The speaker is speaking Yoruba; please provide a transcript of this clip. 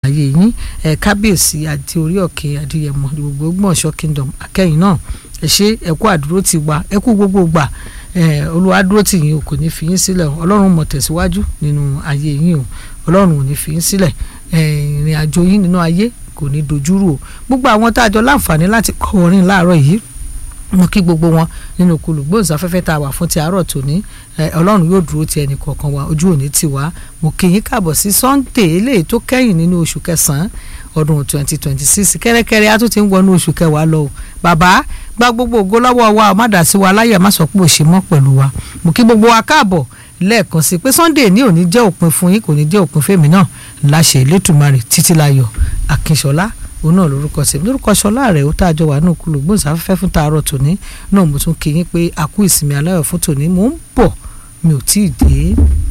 ayé yín ẹ kábíyèsí àti orí òkè adìyẹmọ gbogbo gbọ̀nsọ̀ kingdom akẹ́yìn náà ẹ ṣe ẹ kú àdúró ti wa ẹ kú gbogbo gbà ẹ olúwa dúró tì yín o kò ní fi yín sílẹ̀ o ọlọ́run mọ̀ tẹ̀síwájú nínú ayé yín o ọlọ́run ò ní fi yín sílẹ̀ ẹ ìrìn àjò yín nínú ayé kò ní dojúrú o gbogbo àwọn tá a jọ láǹfààní láti kọ́ orin láàárọ̀ yìí mo kí gbogbo wọn nínú kulùgbòǹsáfẹ́fẹ́ tá a wà fún ti àárọ̀ tòní ọlọ́run yóò dúró ti ẹnì kọ̀ọ̀kan wa ojú òní tì wá mo kí yín káàbọ̀ sí sunday eléyìí tó kẹ́yìn nínú oṣù kẹsàn-án ọdún twenty twenty six kẹ́rẹ́kẹ́rẹ́ a tún ti ń wọnú oṣù kẹwàá lọ o bàbá gba gbogbo ògo lọ́wọ́ wa má dà sí wa láyè má sọ pé ò ṣe mọ́ pẹ̀lú wa mo kí gbogbo wa káàbọ̀ lẹ́ẹ̀kan sí pé sunday ní òní jẹ́ òpin fún yín kò ní jẹ́ òpin fèmí náà láṣẹ Elédùmarè títílayọ̀ Akínṣọlá òun náà lórúkọ sí lórúkọ ṣọlá rẹ ó tàjọ wà nù kúlù gbòǹsáfẹ́fẹ́ fún tààrọ̀ tòní náà mo tún kí yín pé a kú ìsinmi aláyọ̀ fún tòní mò ń bọ̀ mi ò tí ì dé.